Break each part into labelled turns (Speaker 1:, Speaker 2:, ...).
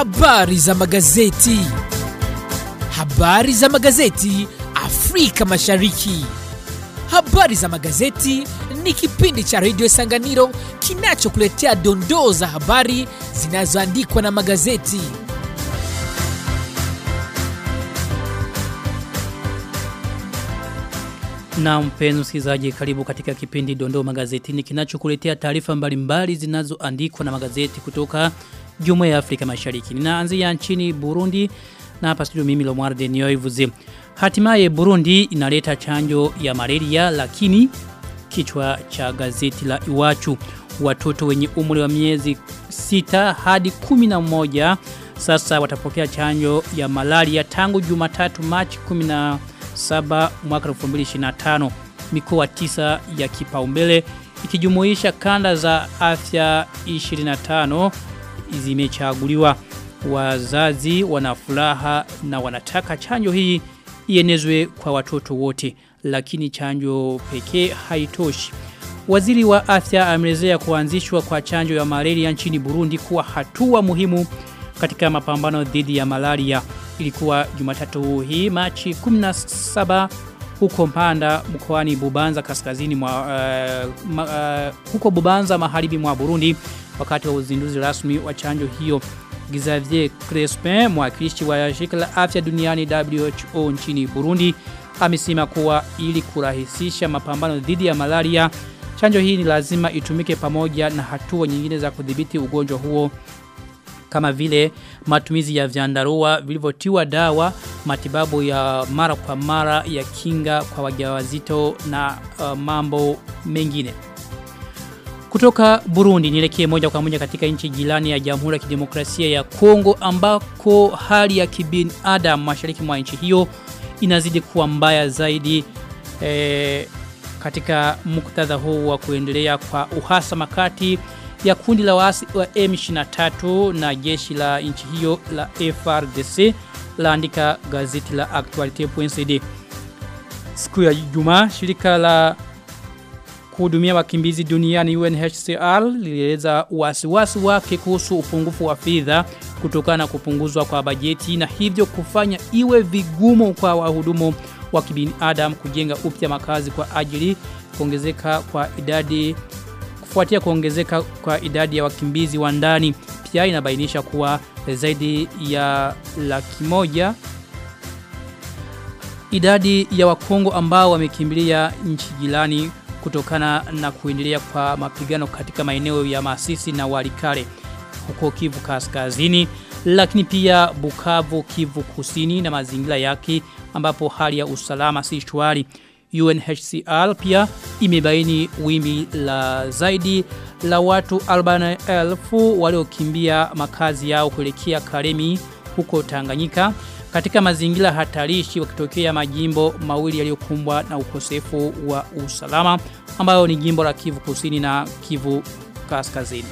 Speaker 1: Habari za magazeti. Habari za magazeti Afrika Mashariki. Habari za magazeti ni kipindi cha redio Sanganiro kinachokuletea dondoo za habari zinazoandikwa na magazeti.
Speaker 2: Na mpenzi msikilizaji karibu katika kipindi Dondoo Magazetini kinachokuletea taarifa mbalimbali zinazoandikwa na magazeti kutoka Jumuiya ya Afrika Mashariki. Ninaanzia nchini Burundi na hapa studio mimi Lomwarde Nioivuze. Hatimaye Burundi inaleta chanjo ya malaria lakini kichwa cha gazeti la Iwachu watoto wenye umri wa miezi sita hadi kumi na moja sasa watapokea chanjo ya malaria tangu Jumatatu Machi 17 mwaka 2025 mikoa tisa ya kipaumbele ikijumuisha kanda za afya 25 zimechaguliwa wazazi wanafuraha na wanataka chanjo hii ienezwe kwa watoto wote lakini chanjo pekee haitoshi Waziri wa afya ameelezea kuanzishwa kwa chanjo ya malaria nchini Burundi kuwa hatua muhimu katika mapambano dhidi ya malaria ilikuwa Jumatatu hii Machi 17 huko Mpanda mkoani Bubanza kaskazini mwa uh, ma, uh, huko Bubanza magharibi mwa Burundi wakati wa uzinduzi rasmi wa chanjo hiyo Xavier Crespin mwakilishi wa shirika la afya duniani WHO nchini Burundi amesema kuwa ili kurahisisha mapambano dhidi ya malaria chanjo hii ni lazima itumike pamoja na hatua nyingine za kudhibiti ugonjwa huo kama vile matumizi ya vyandarua vilivyotiwa dawa matibabu ya mara kwa mara ya kinga kwa wajawazito na uh, mambo mengine kutoka Burundi nielekee moja kwa moja katika nchi jirani ya Jamhuri ya Kidemokrasia ya Kongo ambako hali ya kibinadamu mashariki mwa nchi hiyo inazidi kuwa mbaya zaidi eh, katika muktadha huu wa kuendelea kwa uhasama kati ya kundi la waasi wa M23 na jeshi la nchi hiyo la FRDC laandika gazeti la Actualite.cd siku ya Ijumaa shirika la kuhudumia wakimbizi duniani UNHCR lilieleza wasiwasi wake kuhusu upungufu wa fedha kutokana na kupunguzwa kwa bajeti na hivyo kufanya iwe vigumu kwa wahudumu wa kibinadamu kujenga upya makazi kwa ajili kuongezeka kwa idadi kufuatia kuongezeka kwa idadi ya wakimbizi wa ndani pia inabainisha kuwa zaidi ya laki moja idadi ya wakongo ambao wamekimbilia nchi jirani kutokana na kuendelea kwa mapigano katika maeneo ya Masisi na Walikale huko Kivu Kaskazini lakini pia Bukavu Kivu Kusini na mazingira yake ambapo hali ya usalama si shwari UNHCR pia imebaini wimbi la zaidi la watu 40,000 waliokimbia makazi yao kuelekea Karemi huko Tanganyika katika mazingira hatarishi wakitokea majimbo mawili yaliyokumbwa na ukosefu wa usalama ambayo ni jimbo la Kivu Kusini na Kivu Kaskazini.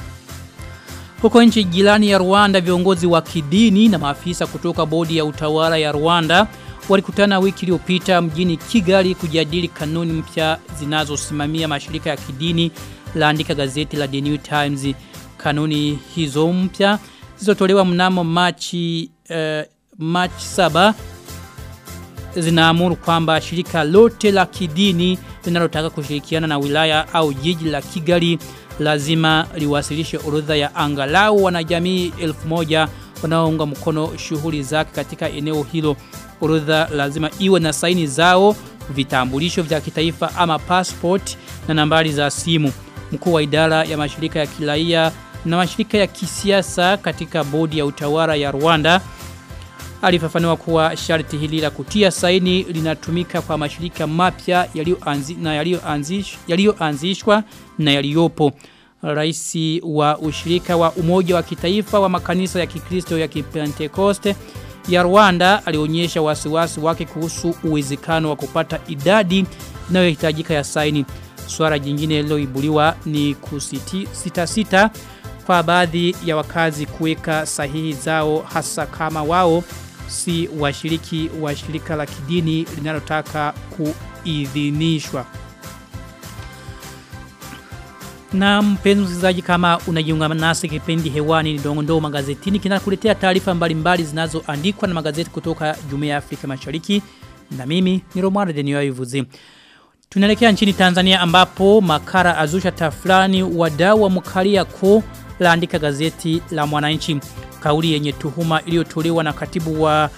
Speaker 2: Huko nchi jirani ya Rwanda viongozi wa kidini na maafisa kutoka bodi ya utawala ya Rwanda walikutana wiki iliyopita mjini Kigali kujadili kanuni mpya zinazosimamia mashirika ya kidini laandika gazeti la The New Times kanuni hizo mpya zilizotolewa mnamo Machi uh, Machi 7 zinaamuru kwamba shirika lote la kidini linalotaka kushirikiana na wilaya au jiji la Kigali lazima liwasilishe orodha ya angalau wanajamii 1000 wanaounga mkono shughuli zake katika eneo hilo. Orodha lazima iwe na saini zao, vitambulisho vya kitaifa ama passport na nambari za simu. Mkuu wa idara ya mashirika ya kiraia na mashirika ya kisiasa katika bodi ya utawala ya Rwanda alifafanua kuwa sharti hili la kutia saini linatumika kwa mashirika mapya yaliyoanzishwa yaliyoanzishwa yaliyoanzishwa na yaliyopo Raisi wa ushirika wa umoja wa kitaifa wa makanisa ya Kikristo ya Kipentekoste ya Rwanda alionyesha wasiwasi wake kuhusu uwezekano wa kupata idadi inayohitajika ya saini. Swala jingine liloibuliwa ni kusiti sita sita kwa baadhi ya wakazi kuweka sahihi zao hasa kama wao si washiriki wa shirika la kidini linalotaka kuidhinishwa. Na mpenzi msikilizaji kama unajiunga nasi kipindi hewani ni Dongo magazetini kinakuletea taarifa mbalimbali zinazoandikwa na magazeti kutoka Jumuiya ya Afrika Mashariki na mimi ni Romano Denio Ivuzi. Tunaelekea nchini Tanzania ambapo makara azusha taflani wadau wa mkalia ko laandika gazeti la Mwananchi. Kauli yenye tuhuma iliyotolewa na katibu wa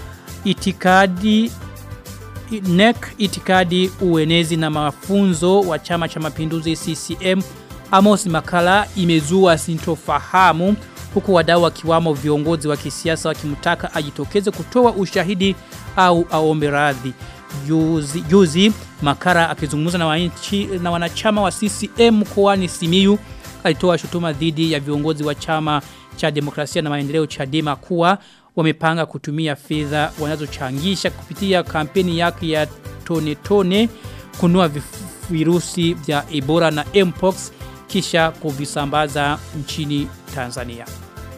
Speaker 2: itikadi NEC itikadi uenezi na mafunzo wa chama cha mapinduzi CCM Amos Makala imezua sintofahamu huku wadau wakiwamo viongozi wa kisiasa wakimtaka ajitokeze kutoa ushahidi au aombe radhi. Juzi, juzi Makara akizungumza na, wanchi, na wanachama wa CCM mkoani Simiyu alitoa shutuma dhidi ya viongozi wa chama cha demokrasia na maendeleo Chadema kuwa wamepanga kutumia fedha wanazochangisha kupitia kampeni yake ya tone tone kunua virusi vya Ebola na Mpox kisha kuvisambaza nchini Tanzania.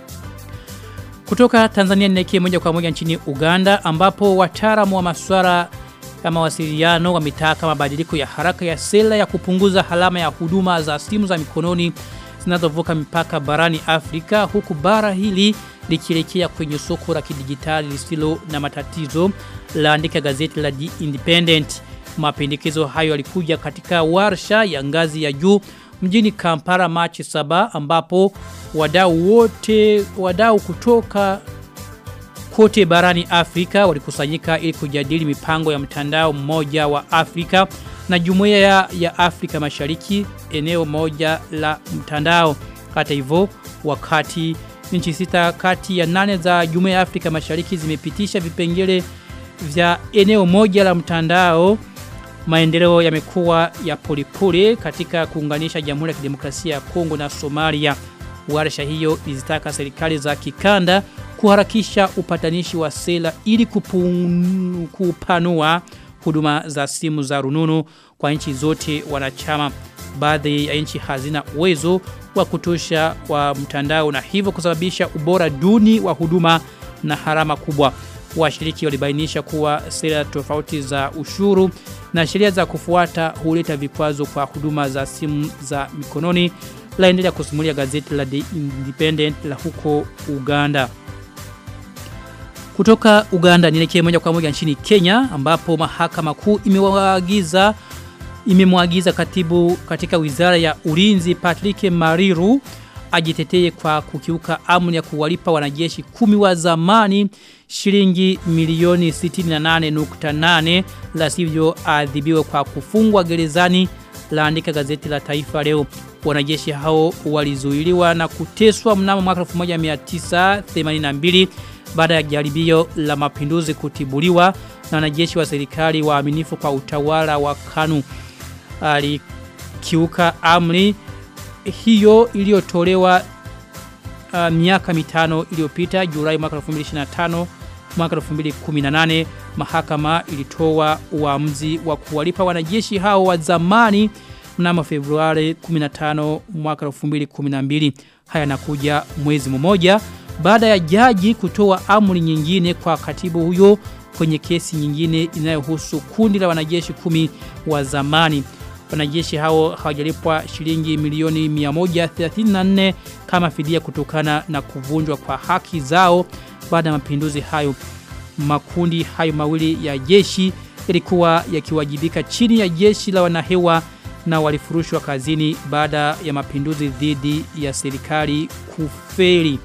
Speaker 2: Kutoka Tanzania ninakie moja kwa moja nchini Uganda ambapo wataalamu wa masuala ya mawasiliano wametaka mabadiliko ya haraka ya sera ya kupunguza halama ya huduma za simu za mikononi zinazovuka mipaka barani Afrika huku bara hili likielekea kwenye soko la kidijitali lisilo na matatizo laandika gazeti la The Independent. Mapendekezo hayo yalikuja katika warsha ya ngazi ya juu mjini Kampala Machi 7 ambapo wadau wote wadau kutoka kote barani Afrika walikusanyika ili kujadili mipango ya mtandao mmoja wa Afrika na jumuiya ya, ya Afrika Mashariki eneo moja la mtandao. Hata hivyo wakati nchi sita kati ya nane za jumuiya ya Afrika Mashariki zimepitisha vipengele vya eneo moja la mtandao maendeleo yamekuwa ya polepole katika kuunganisha Jamhuri ya Kidemokrasia ya Kongo na Somalia. Warsha hiyo ilizitaka serikali za kikanda kuharakisha upatanishi wa sera ili kupun, kupanua huduma za simu za rununu kwa nchi zote wanachama. Baadhi ya nchi hazina uwezo wa kutosha wa mtandao na hivyo kusababisha ubora duni wa huduma na harama kubwa. Washiriki walibainisha kuwa sera tofauti za ushuru na sheria za kufuata huleta vikwazo kwa huduma za simu za mikononi laendelea kusimulia gazeti la The Independent la huko Uganda. Kutoka Uganda nielekee moja kwa moja nchini Kenya ambapo mahakama kuu imewaagiza imemwagiza katibu katika wizara ya ulinzi Patrick Mariru ajitetee kwa kukiuka amri ya kuwalipa wanajeshi kumi wa zamani shilingi milioni 68.8 la sivyo adhibiwe kwa kufungwa gerezani laandika gazeti la taifa leo wanajeshi hao walizuiliwa na kuteswa mnamo mwaka 1982 baada ya jaribio la mapinduzi kutibuliwa na wanajeshi wa serikali waaminifu kwa utawala wa Kanu alikiuka amri hiyo iliyotolewa uh, miaka mitano iliyopita Julai mwaka 2025 mwaka 2018 mahakama ilitoa uamuzi wa kuwalipa wanajeshi hao wa zamani mnamo Februari 15 mwaka 2012 haya nakuja mwezi mmoja baada ya jaji kutoa amri nyingine kwa katibu huyo kwenye kesi nyingine inayohusu kundi la wanajeshi kumi wa zamani wanajeshi hao hawajalipwa shilingi milioni 134 kama fidia kutokana na kuvunjwa kwa haki zao baada ya mapinduzi hayo makundi hayo mawili ya jeshi yalikuwa yakiwajibika chini ya jeshi la wanahewa na walifurushwa kazini baada ya mapinduzi dhidi ya serikali kufeli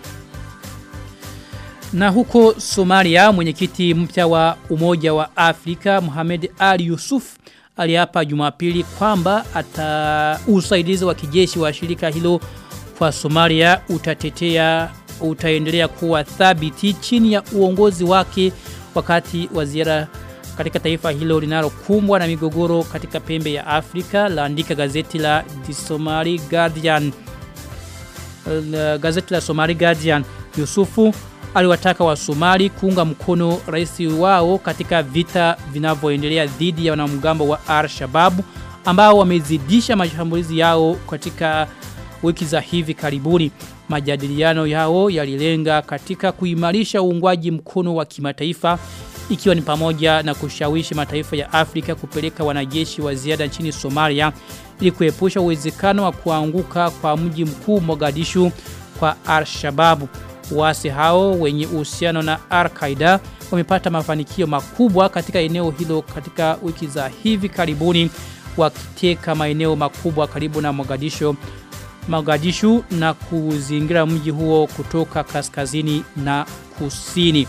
Speaker 2: na huko Somalia mwenyekiti mpya wa Umoja wa Afrika Mohamed Ali Yusuf aliapa Jumapili kwamba ata usaidizi wa kijeshi wa shirika hilo kwa Somalia utatetea utaendelea kuwa thabiti chini ya uongozi wake wakati wa ziara katika taifa hilo linalokumbwa na migogoro katika pembe ya Afrika laandika gazeti la The Somali Guardian la gazeti la Somali Guardian Yusufu aliwataka wa Somali kuunga mkono rais wao katika vita vinavyoendelea dhidi ya wanamgambo wa Al-Shabaab ambao wamezidisha mashambulizi yao katika wiki za hivi karibuni. Majadiliano yao yalilenga katika kuimarisha uungwaji mkono wa kimataifa ikiwa ni pamoja na kushawishi mataifa ya Afrika kupeleka wanajeshi wa ziada nchini Somalia ili kuepusha uwezekano wa kuanguka kwa mji mkuu Mogadishu kwa Al-Shabaab. Waasi hao wenye uhusiano na Al-Qaeda wamepata mafanikio makubwa katika eneo hilo katika wiki za hivi karibuni wakiteka maeneo makubwa karibu na Mogadishu Mogadishu na kuzingira mji huo kutoka kaskazini na kusini.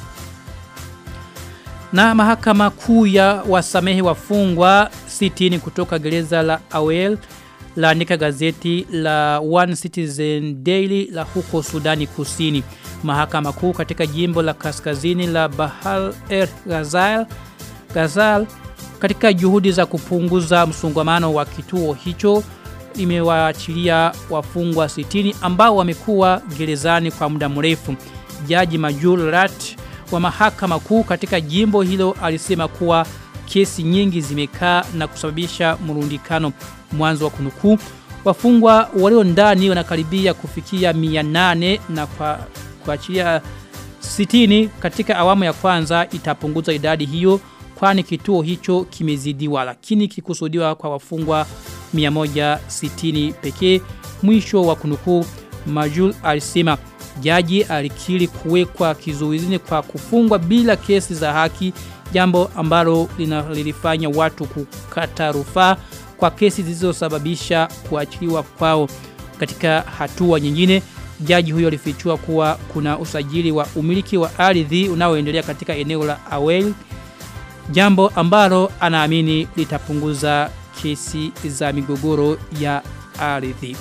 Speaker 2: Na mahakama kuu ya wasamehe wafungwa 60 kutoka gereza la Awel laandika gazeti la One Citizen Daily la huko Sudani Kusini. Mahakama kuu katika jimbo la kaskazini la Bahal El Ghazal, Ghazal katika juhudi za kupunguza msongamano wa kituo hicho imewaachilia wafungwa 60 ambao wamekuwa gerezani kwa muda mrefu. Jaji Majul Rat wa mahakama kuu katika jimbo hilo alisema kuwa kesi nyingi zimekaa na kusababisha mrundikano mwanzo wa kunukuu. Wafungwa walio ndani wanakaribia kufikia 800 na kwa kuachilia 60 katika awamu ya kwanza itapunguza idadi hiyo kwani kituo hicho kimezidiwa lakini kikusudiwa kwa wafungwa 160 pekee mwisho wa kunukuu Majul alisema jaji alikiri kuwekwa kizuizini kwa kufungwa bila kesi za haki jambo ambalo lilifanya watu kukata rufaa kwa kesi zilizosababisha kuachiliwa kwao katika hatua nyingine jaji huyo alifichua kuwa kuna usajili wa umiliki wa ardhi unaoendelea katika eneo la Awel jambo ambalo anaamini litapunguza kesi za migogoro ya ardhi.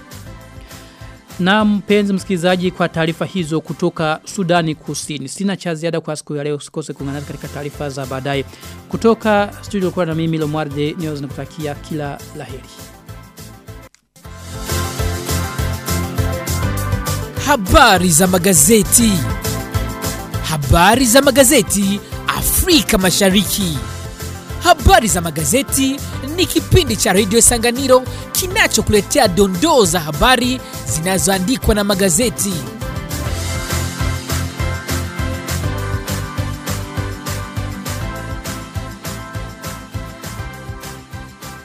Speaker 2: Na mpenzi msikilizaji kwa taarifa hizo kutoka Sudani Kusini. Sina cha ziada kwa siku ya leo. Usikose kuungana katika taarifa za baadaye. Kutoka studio kwa na mimi Lomwarde News nakutakia kila laheri.
Speaker 1: Habari za magazeti. Habari za magazeti Afrika Mashariki. Habari za magazeti ni kipindi cha redio Sanganiro kinachokuletea dondoo za habari zinazoandikwa na magazeti.